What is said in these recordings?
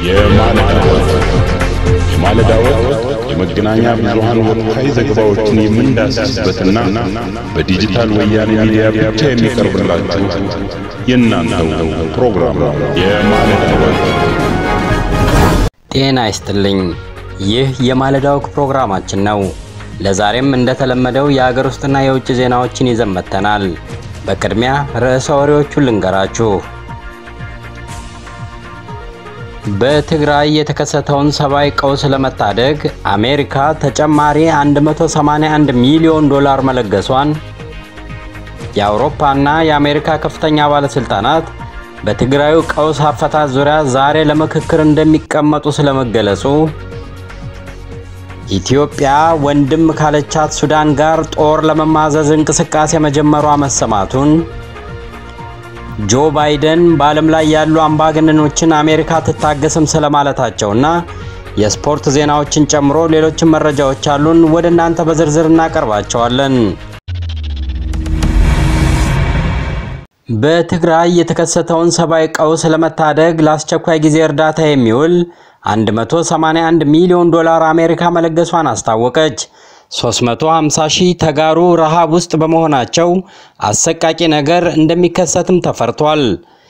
የማለዳ ወግ የማለዳ ወግ የመገናኛ ብዙሃን ወቅታዊ ዘገባዎችን የምንዳስስበትና በዲጂታል ወያኔ ሚዲያ ብቻ የሚቀርብላችሁ የእናንተው ፕሮግራም ነው። የማለዳ ወግ ጤና ይስጥልኝ። ይህ የማለዳ ወግ ፕሮግራማችን ነው። ለዛሬም እንደተለመደው የአገር ውስጥና የውጭ ዜናዎችን ይዘን መጥተናል። በቅድሚያ ርዕሰ ወሬዎቹን ልንገራችሁ። በትግራይ የተከሰተውን ሰብአዊ ቀውስ ለመታደግ አሜሪካ ተጨማሪ 181 ሚሊዮን ዶላር መለገሷን፣ የአውሮፓና የአሜሪካ ከፍተኛ ባለስልጣናት በትግራዩ ቀውስ አፈታት ዙሪያ ዛሬ ለምክክር እንደሚቀመጡ ስለመገለጹ፣ ኢትዮጵያ ወንድም ካለቻት ሱዳን ጋር ጦር ለመማዘዝ እንቅስቃሴ መጀመሯ መሰማቱን፣ ጆ ባይደን በዓለም ላይ ያሉ አምባገነኖችን አሜሪካ ትታገስም ስለማለታቸውና የስፖርት ዜናዎችን ጨምሮ ሌሎችን መረጃዎች አሉን። ወደ እናንተ በዝርዝር እናቀርባቸዋለን። በትግራይ የተከሰተውን ሰብአዊ ቀውስ ለመታደግ ለአስቸኳይ ጊዜ እርዳታ የሚውል 181 ሚሊዮን ዶላር አሜሪካ መለገሷን አስታወቀች። 350 ሺህ ተጋሩ ረሃብ ውስጥ በመሆናቸው አሰቃቂ ነገር እንደሚከሰትም ተፈርቷል።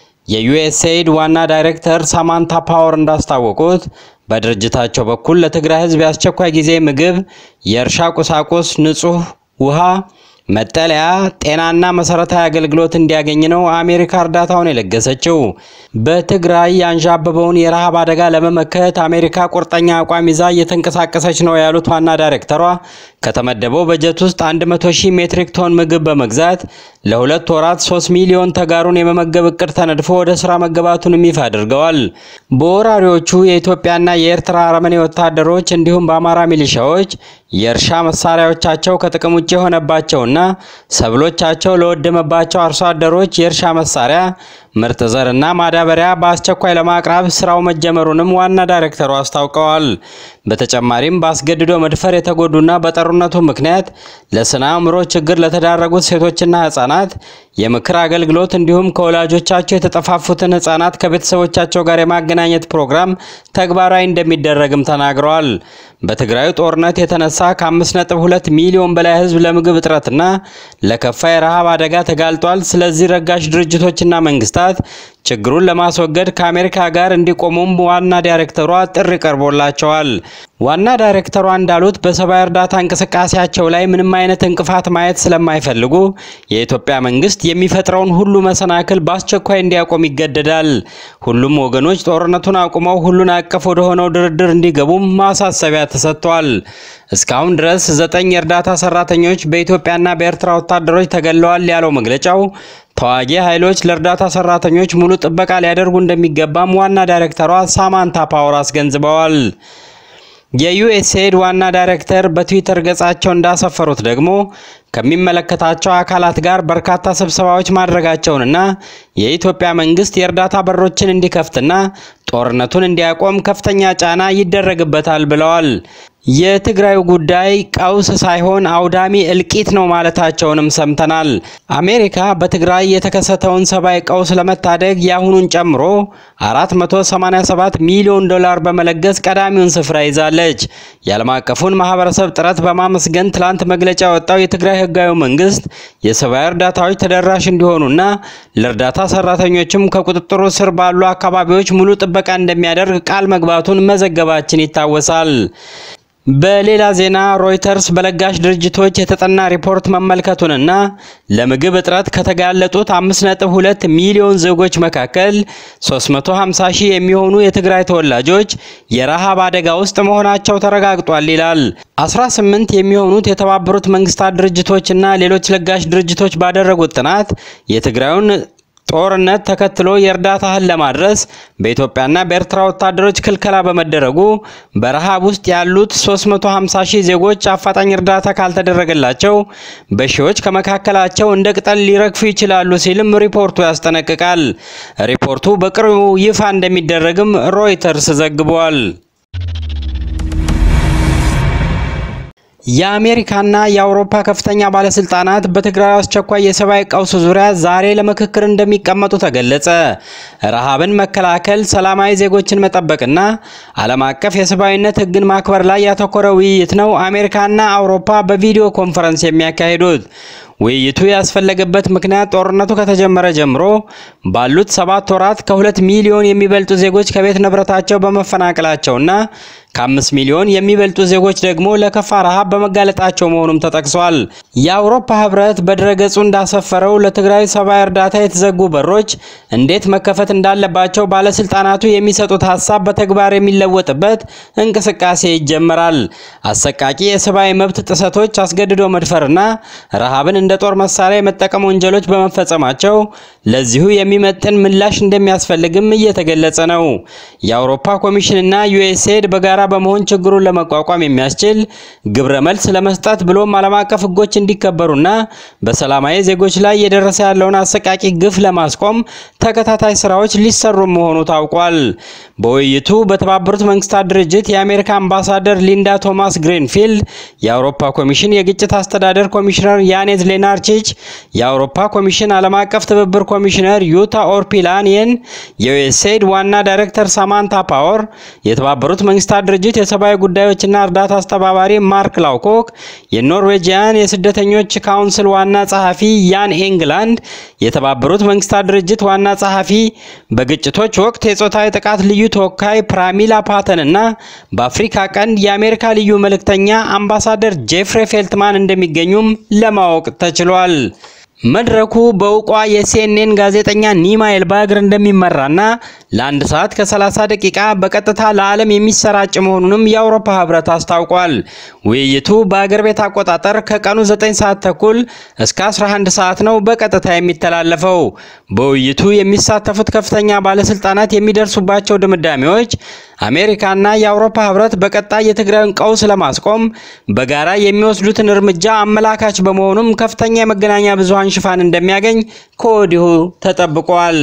የዩኤስኤይድ ዋና ዳይሬክተር ሳማንታ ፓወር እንዳስታወቁት በድርጅታቸው በኩል ለትግራይ ሕዝብ የአስቸኳይ ጊዜ ምግብ፣ የእርሻ ቁሳቁስ፣ ንጹህ ውሃ መጠለያ፣ ጤናና መሰረታዊ አገልግሎት እንዲያገኝ ነው አሜሪካ እርዳታውን የለገሰችው። በትግራይ ያንዣበበውን የረሃብ አደጋ ለመመከት አሜሪካ ቁርጠኛ አቋም ይዛ እየተንቀሳቀሰች ነው ያሉት ዋና ዳይሬክተሯ ከተመደበው በጀት ውስጥ 100 ሺህ ሜትሪክ ቶን ምግብ በመግዛት ለሁለት ወራት 3 ሚሊዮን ተጋሩን የመመገብ እቅድ ተነድፎ ወደ ስራ መገባቱንም ይፋ አድርገዋል። በወራሪዎቹ የኢትዮጵያና የኤርትራ አረመኔ ወታደሮች እንዲሁም በአማራ ሚሊሻዎች የእርሻ መሳሪያዎቻቸው ከጥቅም ውጭ የሆነባቸውና ሰብሎቻቸው ለወደመባቸው አርሶ አደሮች የእርሻ መሳሪያ ምርጥ ዘርና ማዳበሪያ በአስቸኳይ ለማቅረብ ስራው መጀመሩንም ዋና ዳይሬክተሩ አስታውቀዋል። በተጨማሪም በአስገድዶ መድፈር የተጎዱና በጦርነቱ ምክንያት ለስነ አእምሮ ችግር ለተዳረጉት ሴቶችና ህጻናት የምክር አገልግሎት እንዲሁም ከወላጆቻቸው የተጠፋፉትን ህጻናት ከቤተሰቦቻቸው ጋር የማገናኘት ፕሮግራም ተግባራዊ እንደሚደረግም ተናግረዋል። በትግራዩ ጦርነት የተነሳ ከ5.2 ሚሊዮን በላይ ህዝብ ለምግብ እጥረትና ለከፋ የረሃብ አደጋ ተጋልጧል። ስለዚህ ረጋሽ ድርጅቶችና መንግስታት ችግሩን ለማስወገድ ከአሜሪካ ጋር እንዲቆሙም ዋና ዳይሬክተሯ ጥሪ ቀርቦላቸዋል። ዋና ዳይሬክተሯ እንዳሉት በሰብአዊ እርዳታ እንቅስቃሴያቸው ላይ ምንም አይነት እንቅፋት ማየት ስለማይፈልጉ የኢትዮጵያ መንግስት የሚፈጥረውን ሁሉ መሰናክል በአስቸኳይ እንዲያቆም ይገደዳል። ሁሉም ወገኖች ጦርነቱን አቁመው ሁሉን አቀፍ ወደሆነው ድርድር እንዲገቡም ማሳሰቢያ ተሰጥቷል። እስካሁን ድረስ ዘጠኝ የእርዳታ ሰራተኞች በኢትዮጵያና በኤርትራ ወታደሮች ተገለዋል ያለው መግለጫው ተዋጊ ኃይሎች ለእርዳታ ሰራተኞች ሙሉ ጥበቃ ሊያደርጉ እንደሚገባም ዋና ዳይሬክተሯ ሳማንታ ፓወር አስገንዝበዋል። የዩኤስኤድ ዋና ዳይሬክተር በትዊተር ገጻቸው እንዳሰፈሩት ደግሞ ከሚመለከታቸው አካላት ጋር በርካታ ስብሰባዎች ማድረጋቸውንና የኢትዮጵያ መንግስት የእርዳታ በሮችን እንዲከፍትና ጦርነቱን እንዲያቆም ከፍተኛ ጫና ይደረግበታል ብለዋል። የትግራዩ ጉዳይ ቀውስ ሳይሆን አውዳሚ እልቂት ነው ማለታቸውንም ሰምተናል። አሜሪካ በትግራይ የተከሰተውን ሰብአዊ ቀውስ ለመታደግ የአሁኑን ጨምሮ 487 ሚሊዮን ዶላር በመለገስ ቀዳሚውን ስፍራ ይዛለች። የዓለም አቀፉን ማህበረሰብ ጥረት በማመስገን ትላንት መግለጫ ያወጣው የትግራይ ህጋዊ መንግስት የሰብአዊ እርዳታዎች ተደራሽ እንዲሆኑና ለእርዳታ ሰራተኞችም ከቁጥጥሩ ስር ባሉ አካባቢዎች ሙሉ ጥበቃ እንደሚያደርግ ቃል መግባቱን መዘገባችን ይታወሳል። በሌላ ዜና ሮይተርስ በለጋሽ ድርጅቶች የተጠና ሪፖርት መመልከቱንና ለምግብ እጥረት ከተጋለጡት 5.2 ሚሊዮን ዜጎች መካከል 350 ሺህ የሚሆኑ የትግራይ ተወላጆች የረሃብ አደጋ ውስጥ መሆናቸው ተረጋግጧል ይላል። 18 የሚሆኑት የተባበሩት መንግስታት ድርጅቶችና ሌሎች ለጋሽ ድርጅቶች ባደረጉት ጥናት የትግራዩን ጦርነት ተከትሎ የእርዳታ እህል ለማድረስ በኢትዮጵያና በኤርትራ ወታደሮች ክልከላ በመደረጉ በረሃብ ውስጥ ያሉት 350 ሺህ ዜጎች አፋጣኝ እርዳታ ካልተደረገላቸው በሺዎች ከመካከላቸው እንደ ቅጠል ሊረግፉ ይችላሉ ሲልም ሪፖርቱ ያስጠነቅቃል። ሪፖርቱ በቅርቡ ይፋ እንደሚደረግም ሮይተርስ ዘግቧል። የአሜሪካና የአውሮፓ ከፍተኛ ባለስልጣናት በትግራይ አስቸኳይ የሰብአዊ ቀውስ ዙሪያ ዛሬ ለምክክር እንደሚቀመጡ ተገለጸ። ረሃብን መከላከል፣ ሰላማዊ ዜጎችን መጠበቅና ዓለም አቀፍ የሰብአዊነት ሕግን ማክበር ላይ ያተኮረ ውይይት ነው አሜሪካና አውሮፓ በቪዲዮ ኮንፈረንስ የሚያካሂዱት። ውይይቱ ያስፈለገበት ምክንያት ጦርነቱ ከተጀመረ ጀምሮ ባሉት ሰባት ወራት ከሁለት ሚሊዮን የሚበልጡ ዜጎች ከቤት ንብረታቸው በመፈናቀላቸውና ከአምስት ሚሊዮን የሚበልጡ ዜጎች ደግሞ ለከፋ ረሃብ በመጋለጣቸው መሆኑም ተጠቅሷል። የአውሮፓ ህብረት በድረገጹ እንዳሰፈረው ለትግራይ ሰብአዊ እርዳታ የተዘጉ በሮች እንዴት መከፈት እንዳለባቸው ባለስልጣናቱ የሚሰጡት ሀሳብ በተግባር የሚለወጥበት እንቅስቃሴ ይጀመራል። አሰቃቂ የሰብአዊ መብት ጥሰቶች፣ አስገድዶ መድፈርና ረሃብን እንደ ጦር መሳሪያ የመጠቀም ወንጀሎች በመፈጸማቸው ለዚሁ የሚመጥን ምላሽ እንደሚያስፈልግም እየተገለጸ ነው። የአውሮፓ ኮሚሽንና ዩኤስኤድ በጋራ በመሆን ችግሩን ለመቋቋም የሚያስችል ግብረ መልስ ለመስጠት ብሎም ዓለም አቀፍ ህጎች እንዲከበሩና በሰላማዊ ዜጎች ላይ እየደረሰ ያለውን አሰቃቂ ግፍ ለማስቆም ተከታታይ ስራዎች ሊሰሩ መሆኑ ታውቋል። በውይይቱ በተባበሩት መንግስታት ድርጅት የአሜሪካ አምባሳደር ሊንዳ ቶማስ ግሪንፊልድ፣ የአውሮፓ ኮሚሽን የግጭት አስተዳደር ኮሚሽነር ያኔዝ ሌናርቺች፣ የአውሮፓ ኮሚሽን ዓለም አቀፍ ትብብር ኮሚሽነር ዩታ ኦርፒላኒየን፣ የዩኤስኤድ ዋና ዳይሬክተር ሳማንታ ፓወር፣ የተባበሩት መንግስታት ድርጅት የሰብአዊ ጉዳዮችና እርዳታ አስተባባሪ ማርክ ላውኮክ፣ የኖርዌጂያን የስደተኞች ካውንስል ዋና ጸሐፊ ያን ኤንግላንድ፣ የተባበሩት መንግስታት ድርጅት ዋና ጸሐፊ በግጭቶች ወቅት የጾታዊ ጥቃት ልዩ ተወካይ ፕራሚላ ፓተን እና በአፍሪካ ቀንድ የአሜሪካ ልዩ መልእክተኛ አምባሳደር ጄፍሬ ፌልትማን እንደሚገኙም ለማወቅ ተችሏል። መድረኩ በእውቋ የሲኤንኤን ጋዜጠኛ ኒማ ኤልባግር እንደሚመራና ለአንድ ሰዓት ከ30 ደቂቃ በቀጥታ ለዓለም የሚሰራጭ መሆኑንም የአውሮፓ ህብረት አስታውቋል። ውይይቱ በአገር ቤት አቆጣጠር ከቀኑ 9 ሰዓት ተኩል እስከ 11 ሰዓት ነው በቀጥታ የሚተላለፈው። በውይይቱ የሚሳተፉት ከፍተኛ ባለስልጣናት የሚደርሱባቸው ድምዳሜዎች አሜሪካና የአውሮፓ ህብረት በቀጣይ የትግራይን ቀውስ ለማስቆም በጋራ የሚወስዱትን እርምጃ አመላካች በመሆኑም ከፍተኛ የመገናኛ ብዙሃን ሽፋን እንደሚያገኝ ከወዲሁ ተጠብቋል።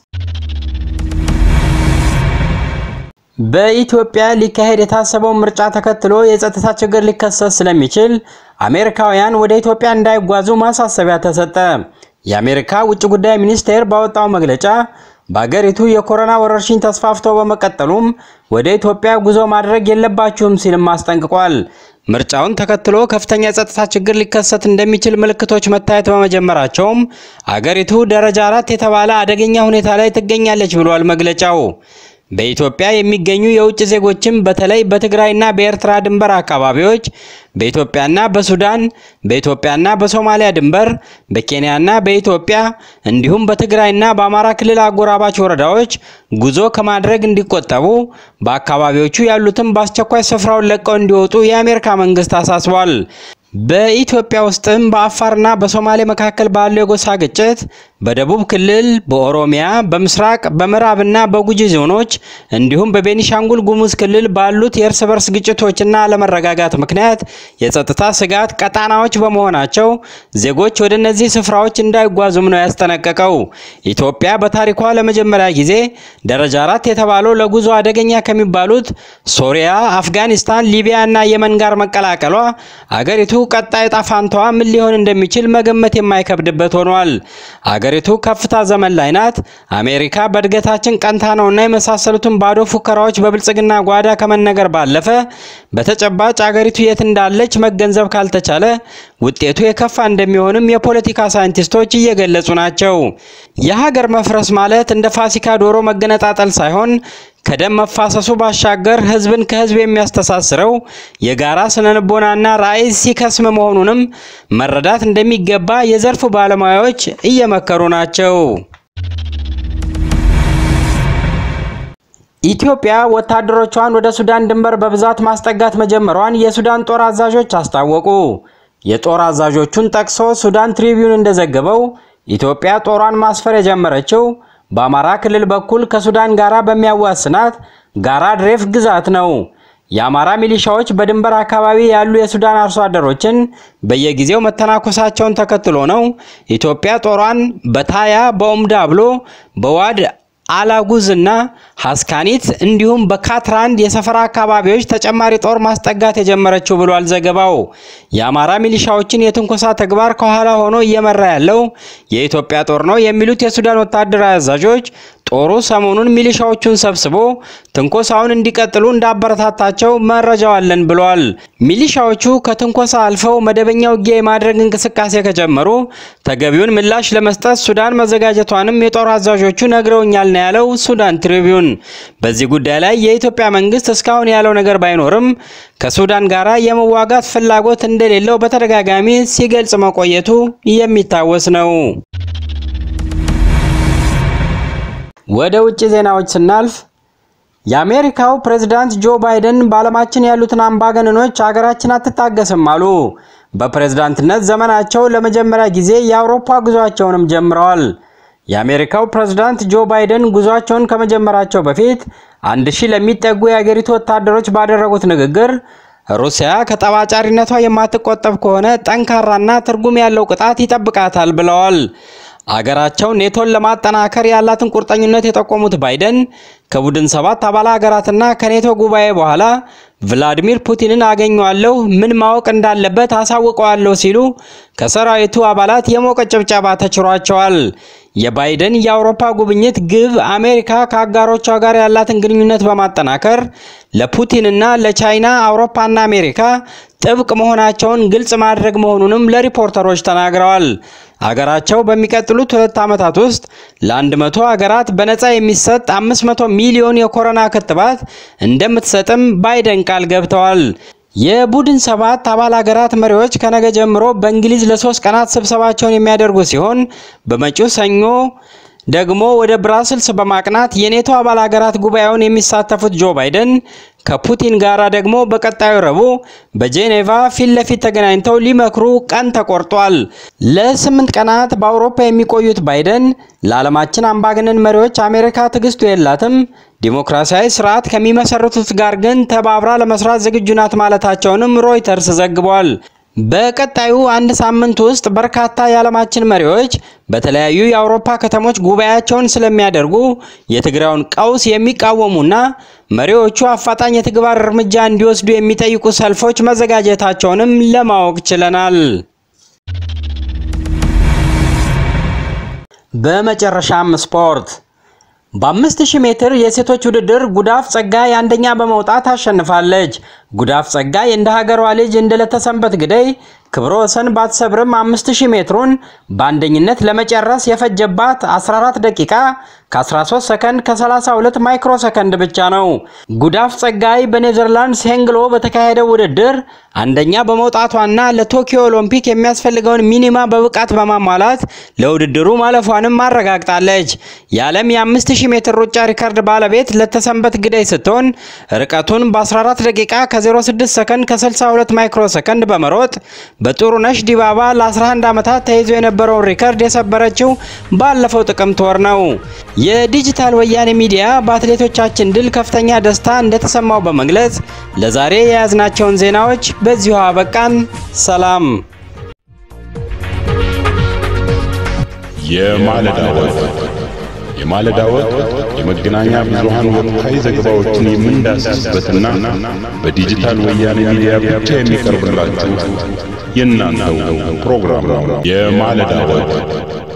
በኢትዮጵያ ሊካሄድ የታሰበውን ምርጫ ተከትሎ የጸጥታ ችግር ሊከሰት ስለሚችል አሜሪካውያን ወደ ኢትዮጵያ እንዳይጓዙ ማሳሰቢያ ተሰጠ። የአሜሪካ ውጭ ጉዳይ ሚኒስቴር ባወጣው መግለጫ በአገሪቱ የኮሮና ወረርሽኝ ተስፋፍቶ በመቀጠሉም ወደ ኢትዮጵያ ጉዞ ማድረግ የለባችሁም ሲልም አስጠንቅቋል። ምርጫውን ተከትሎ ከፍተኛ የጸጥታ ችግር ሊከሰት እንደሚችል ምልክቶች መታየት በመጀመራቸውም አገሪቱ ደረጃ አራት የተባለ አደገኛ ሁኔታ ላይ ትገኛለች ብሏል መግለጫው። በኢትዮጵያ የሚገኙ የውጭ ዜጎችም በተለይ በትግራይና በኤርትራ ድንበር አካባቢዎች፣ በኢትዮጵያና በሱዳን፣ በኢትዮጵያና በሶማሊያ ድንበር፣ በኬንያና በኢትዮጵያ እንዲሁም በትግራይና በአማራ ክልል አጎራባች ወረዳዎች ጉዞ ከማድረግ እንዲቆጠቡ፣ በአካባቢዎቹ ያሉትም በአስቸኳይ ስፍራውን ለቀው እንዲወጡ የአሜሪካ መንግስት አሳስቧል። በኢትዮጵያ ውስጥም በአፋርና በሶማሌ መካከል ባለው የጎሳ ግጭት በደቡብ ክልል፣ በኦሮሚያ፣ በምስራቅ፣ በምዕራብና በጉጂ ዞኖች እንዲሁም በቤኒሻንጉል ጉሙዝ ክልል ባሉት የእርስ በርስ ግጭቶችና አለመረጋጋት ምክንያት የጸጥታ ስጋት ቀጣናዎች በመሆናቸው ዜጎች ወደ እነዚህ ስፍራዎች እንዳይጓዙም ነው ያስጠነቀቀው። ኢትዮጵያ በታሪኳ ለመጀመሪያ ጊዜ ደረጃ አራት የተባለው ለጉዞ አደገኛ ከሚባሉት ሶሪያ፣ አፍጋኒስታን፣ ሊቢያ እና የመን ጋር መቀላቀሏ አገሪቱ ቀጣይ ዕጣ ፈንታዋ ምን ሊሆን እንደሚችል መገመት የማይከብድበት ሆኗል። አገሪቱ ከፍታ ዘመን ላይ ናት። አሜሪካ በእድገታችን ቀንታ ነውና የመሳሰሉትን ባዶ ፉከራዎች በብልጽግና ጓዳ ከመነገር ባለፈ በተጨባጭ አገሪቱ የት እንዳለች መገንዘብ ካልተቻለ ውጤቱ የከፋ እንደሚሆንም የፖለቲካ ሳይንቲስቶች እየገለጹ ናቸው። የሀገር መፍረስ ማለት እንደ ፋሲካ ዶሮ መገነጣጠል ሳይሆን ከደም መፋሰሱ ባሻገር ሕዝብን ከሕዝብ የሚያስተሳስረው የጋራ ስነልቦናና ራዕይ ሲከስም መሆኑንም መረዳት እንደሚገባ የዘርፉ ባለሙያዎች እየመከሩ ናቸው። ኢትዮጵያ ወታደሮቿን ወደ ሱዳን ድንበር በብዛት ማስጠጋት መጀመሯን የሱዳን ጦር አዛዦች አስታወቁ። የጦር አዛዦቹን ጠቅሶ ሱዳን ትሪቢዩን እንደዘገበው ኢትዮጵያ ጦሯን ማስፈር የጀመረችው በአማራ ክልል በኩል ከሱዳን ጋራ በሚያዋስናት ጋራ ድሬፍ ግዛት ነው። የአማራ ሚሊሻዎች በድንበር አካባቢ ያሉ የሱዳን አርሶ አደሮችን በየጊዜው መተናኮሳቸውን ተከትሎ ነው ኢትዮጵያ ጦሯን በታያ በኦምዳብሎ በዋድ አላጉዝ እና ሀስካኒት እንዲሁም በካትራንድ የሰፈራ አካባቢዎች ተጨማሪ ጦር ማስጠጋት የጀመረችው ብሏል ዘገባው። የአማራ ሚሊሻዎችን የትንኮሳ ተግባር ከኋላ ሆኖ እየመራ ያለው የኢትዮጵያ ጦር ነው የሚሉት የሱዳን ወታደራዊ አዛዦች ጦሩ ሰሞኑን ሚሊሻዎቹን ሰብስቦ ትንኮሳውን እንዲቀጥሉ እንዳበረታታቸው መረጃው አለን ብሏል። ሚሊሻዎቹ ከትንኮሳ አልፈው መደበኛ ውጊያ የማድረግ እንቅስቃሴ ከጀመሩ ተገቢውን ምላሽ ለመስጠት ሱዳን መዘጋጀቷንም የጦር አዛዦቹ ነግረውኛል ነው ያለው ሱዳን ትሪቢዩን። በዚህ ጉዳይ ላይ የኢትዮጵያ መንግስት እስካሁን ያለው ነገር ባይኖርም ከሱዳን ጋር የመዋጋት ፍላጎት እንደሌለው በተደጋጋሚ ሲገልጽ መቆየቱ የሚታወስ ነው። ወደ ውጭ ዜናዎች ስናልፍ የአሜሪካው ፕሬዝዳንት ጆ ባይደን በዓለማችን ያሉትን አምባገነኖች አገራችን አትታገስም አሉ። በፕሬዝዳንትነት ዘመናቸው ለመጀመሪያ ጊዜ የአውሮፓ ጉዟቸውንም ጀምረዋል። የአሜሪካው ፕሬዝዳንት ጆ ባይደን ጉዟቸውን ከመጀመራቸው በፊት አንድ ሺህ ለሚጠጉ የአገሪቱ ወታደሮች ባደረጉት ንግግር ሩሲያ ከጠባጫሪነቷ የማትቆጠብ ከሆነ ጠንካራና ትርጉም ያለው ቅጣት ይጠብቃታል ብለዋል። አገራቸው ኔቶን ለማጠናከር ያላትን ቁርጠኝነት የጠቆሙት ባይደን ከቡድን ሰባት አባል ሀገራትና ከኔቶ ጉባኤ በኋላ ቭላዲሚር ፑቲንን አገኘዋለሁ፣ ምን ማወቅ እንዳለበት አሳውቀዋለሁ ሲሉ ከሰራዊቱ አባላት የሞቀ ጭብጨባ ተችሯቸዋል። የባይደን የአውሮፓ ጉብኝት ግብ አሜሪካ ከአጋሮቿ ጋር ያላትን ግንኙነት በማጠናከር ለፑቲንና ለቻይና አውሮፓና አሜሪካ ጥብቅ መሆናቸውን ግልጽ ማድረግ መሆኑንም ለሪፖርተሮች ተናግረዋል። አገራቸው በሚቀጥሉት ሁለት ዓመታት ውስጥ ለአንድ መቶ ሀገራት በነፃ የሚሰጥ 500 ሚሊዮን የኮሮና ክትባት እንደምትሰጥም ባይደን ቃል ገብተዋል። የቡድን ሰባት አባል ሀገራት መሪዎች ከነገ ጀምሮ በእንግሊዝ ለሶስት ቀናት ስብሰባቸውን የሚያደርጉ ሲሆን በመጪው ሰኞ ደግሞ ወደ ብራስልስ በማቅናት የኔቶ አባል ሀገራት ጉባኤውን የሚሳተፉት ጆ ባይደን ከፑቲን ጋራ ደግሞ በቀጣዩ ረቡዕ በጄኔቫ ፊት ለፊት ተገናኝተው ሊመክሩ ቀን ተቆርጧል። ለስምንት ቀናት በአውሮፓ የሚቆዩት ባይደን ለዓለማችን አምባገነን መሪዎች አሜሪካ ትዕግስቱ የላትም፣ ዲሞክራሲያዊ ስርዓት ከሚመሰርቱት ጋር ግን ተባብራ ለመስራት ዝግጁ ናት ማለታቸውንም ሮይተርስ ዘግቧል። በቀጣዩ አንድ ሳምንት ውስጥ በርካታ የዓለማችን መሪዎች በተለያዩ የአውሮፓ ከተሞች ጉባኤያቸውን ስለሚያደርጉ የትግራዩን ቀውስ የሚቃወሙና መሪዎቹ አፋጣኝ የተግባር እርምጃ እንዲወስዱ የሚጠይቁ ሰልፎች መዘጋጀታቸውንም ለማወቅ ችለናል። በመጨረሻም ስፖርት በአምስት ሺህ ሜትር የሴቶች ውድድር ጉዳፍ ጸጋይ አንደኛ በመውጣት አሸንፋለች። ጉዳፍ ጸጋይ እንደ ሀገሯ ልጅ እንደለተሰንበት ግደይ ክብረ ወሰን ባትሰብርም 5000 ሜትሩን በአንደኝነት ለመጨረስ የፈጀባት 14 ደቂቃ ከ13 ሰከንድ ከ32 ማይክሮ ሰከንድ ብቻ ነው። ጉዳፍ ጸጋይ በኔዘርላንድስ ሄንግሎ በተካሄደው ውድድር አንደኛ በመውጣቷና ለቶኪዮ ኦሎምፒክ የሚያስፈልገውን ሚኒማ በብቃት በማሟላት ለውድድሩ ማለፏንም አረጋግጣለች። የዓለም የ5000 ሜትር ሩጫ ሪከርድ ባለቤት ለተሰንበት ግደይ ስትሆን ርቀቱን በ14 ደቂቃ ከ06 ሰከንድ ከ62 ማይክሮ ሰከንድ በመሮጥ በጥሩነሽ ዲባባ ለ11 ዓመታት ተይዞ የነበረውን ሪከርድ የሰበረችው ባለፈው ጥቅምት ወር ነው። የዲጂታል ወያኔ ሚዲያ በአትሌቶቻችን ድል ከፍተኛ ደስታ እንደተሰማው በመግለጽ ለዛሬ የያዝናቸውን ዜናዎች በዚሁ አበቃን። ሰላም። የማለዳ ወግ የማለዳ ወግ የመገናኛ ብዙሃን ወቅታዊ ዘገባዎችን የምንዳስስበትና በዲጂታል ወያኔ ሚዲያ ብቻ የሚቀርብላችሁ የእናንተው ፕሮግራም ነው። የማለዳ ወግ